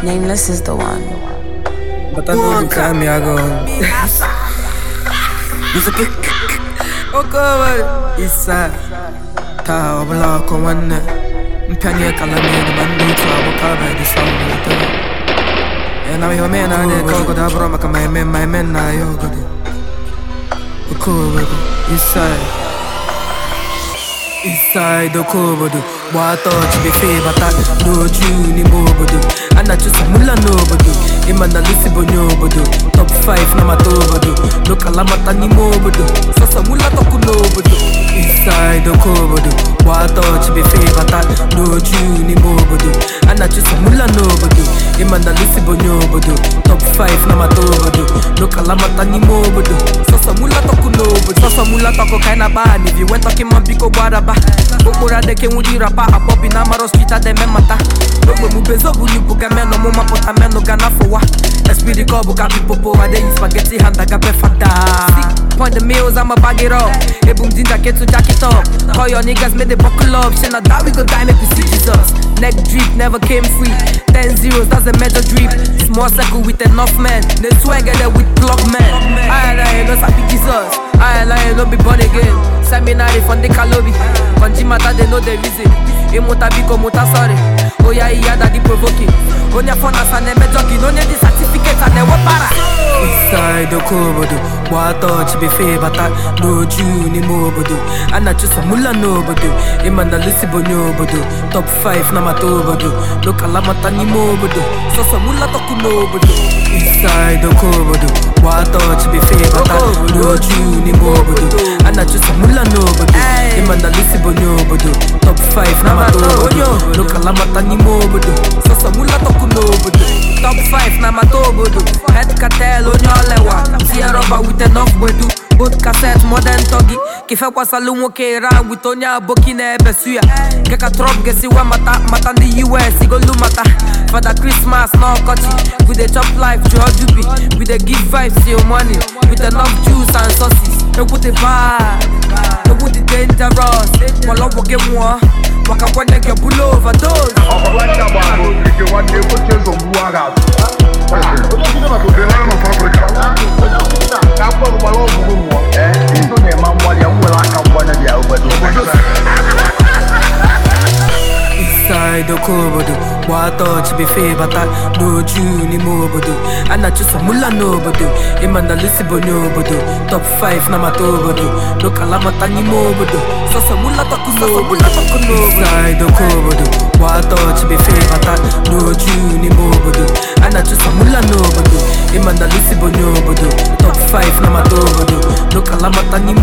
Nameless is the one. But I know the time I go. Okowa isa ta obla ko wanne mpanye kala me ni mandi to aboka ba di sound to e na yo me na ne ko ko da bro maka my men my men na yo go di Okowa isa Inside the kobodo Wata chibe fe bata Doju ni mobodo Anachusa mula nobodo Imana lisi bonyo bodo Top 5 na matobodo No kalamata ni mobodo Sasa mula toku nobodo Inside the kobodo Wata chibe fe bata Doju ni mobodo Anachusa mula nobodo Imana lisi bonyo bodo Top 5 na matobodo No kalamata ni mobodo Sasa mula toku nobodo Sasa mula toko kaina bani If you went talking man biko baraba okporo adeke nwudi rapa akpọbi na amaro street ademe mata ogbe mu bezobu ni buga meno mu mapụta meno ga n'afọwa espiri ka ọ bụ ka pipopo adeyi spageti hand aga befada Point the meals, I'ma bag it up. Ebum ginger, get to jack it up. Call your niggas, make they buckle up. Shit, now that we go die, make we see Jesus. Neck drip, never came free. Ten zeros, that's a major drip. Small circle with enough men. They swagger there with plug men. I and I no sabi Jesus. I and I no be born again. Seminary from the Kalobi. Konji mata, they know the reason. Imuta biko muta sorry. Oya iya daddy provoking. Onya phone as an eme jogging. Onya the certificate and they para. Inside the kobodo Wata chibe fe bata Doju ni mobodo Anachusa mula nobodo Imana lisi bonyo bodo Top 5 na matobodo No kalamata ni mobodo Sasa mula toku nobodo Inside the kobodo Wata chibe fe bata Doju ni mobodo Anachusa mula nobodo Imana lisi bonyo bodo Top 5 na matobodo No kalamata ni mobodo Sasa mula toku nobodo Top 5 na matobodo Head cartel onye olewa Tia rọba with enough gbedu Both cassette modern togi Kife kwasalu nwoke ra with onye aboki na ebe suya Keka trop gesiwa mata Mata ndị US igolu mata Father Christmas na ọkọchị We dey chop life jụọ jubi We dey give vibes till morning With enough juice and sauces Egwu dị bad Egwu dị dangerous Kwalọgwụ gị nwụọ Maka kwenye gị bulu overdose ọkọlọcha bụ ahụ okirike nwanne egbochi ụzọ mgbu agha ka mkpọrọ gbara ọgwụgwụ mmụọ iso na-eme mgbali ya nwere aka mgbanya dị ya obodo Inside the kobodo Wata chibe fe bata Doju ni mobodo Anachusa mula nobodo Imana lisi bonyo bodo Top 5 na matobodo No kalamata ni mobodo Sasa mula toku nobodo Inside the kobodo Wata chibe fe bata Doju ni mobodo Anachusa mula nobodo Imana lisi bonyo bodo Top 5 na matobodo No kalamata ni